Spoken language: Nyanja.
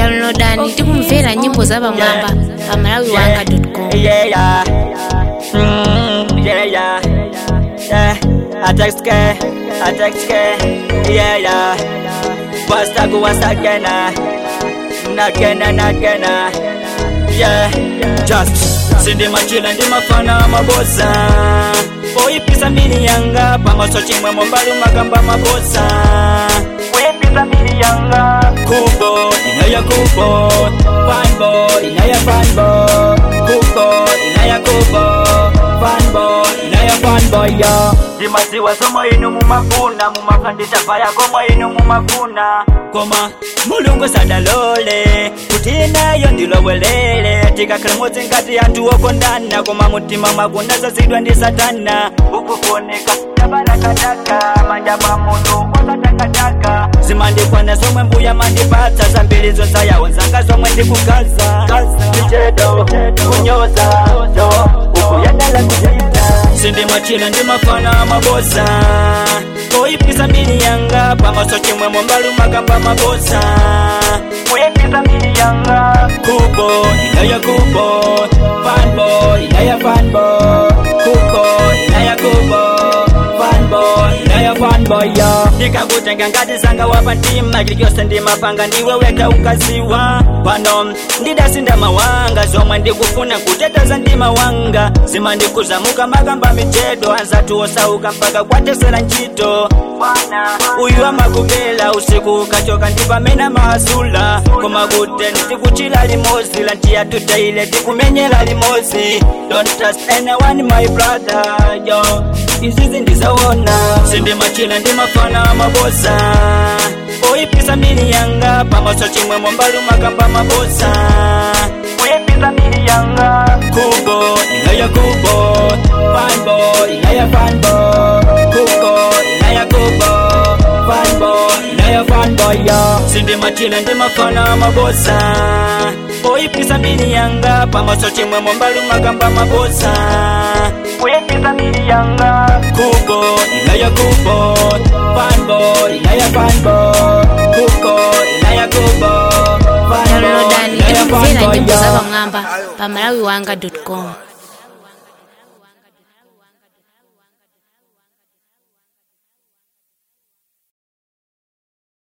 downloadani tikumvera nyimbo za pamwamba pa malawiwanga.com Yeah, yeah. Mm, yeah, yeah. Yeah. I text K, I text K. Yeah, yeah. Once I go once again, again and again. Yeah, just sindi machila ndi mafana mabosa poipisa mbili yanga pamaso chimwe mombali makamba mabosa poipisa mbili yanga kubo inaya kubo fanbo inaya fanbo kubo inaya kubo fanbo inaya fanbo yo ndimaziwa somo inu mumafuna mumafandisa paya komwe inu mumafuna koma mulungu sadalole kuti nayo ndilowelele tikakhala modzi ngati anthu okondana koma mutima mwakunda zazidwa ndi satana ukufunika tabarakataka manja pa munthu osatakataka zimandikwana zomwe mbuya mandipatsa zambiri zonsayawo zanga zomwe ndikugaza michedo kunyoza do ukuyendala kujaita sindimachila ndimafana mabosa poipisa mbili yanga pamaso chimwe mombalu makamba mabosa poipisa mbili yanga kubo inaya kubo fanbo inaya fanbo kubo inaya kubo fanbo inaya fanbo yo ndikakutenga ngati sanga wapa ntima chilichonse ndimapanga ndiwe weka ukaziwa pano ndidasinda mawanga zomwe ndikufuna kuteteza ndima wanga zimandikuzamuka makamba michedo anzatu osauka mpaka kwatesera ntchito uyu amakupela usiku ukachoka ndipamena mahasula koma kuti ndikuchila limozi lantiya tutaile tikumenyera limozi don't trust anyone my brother yo izizi ndizawona sindimachila ndimafana mabosa poipisa mbili yanga pamaso chimwe mombalu makamba mabosa poipisa mbili yanga kubo inaya kubo fanbo inaya fanbo kubo inaya kubo fanbo inaya fanbo yo sindimachila ndimafana mabosa poipisa mbili yanga pamaso chimwe mombalu makamba mabosa poipisa mbili yanga kubo inaya kubo fanbo inaya fanbo kubo inaya kubo fanbo downloadani inaya tikumvera fanbo nyimbo za yo pamwamba pa malawiwanga.com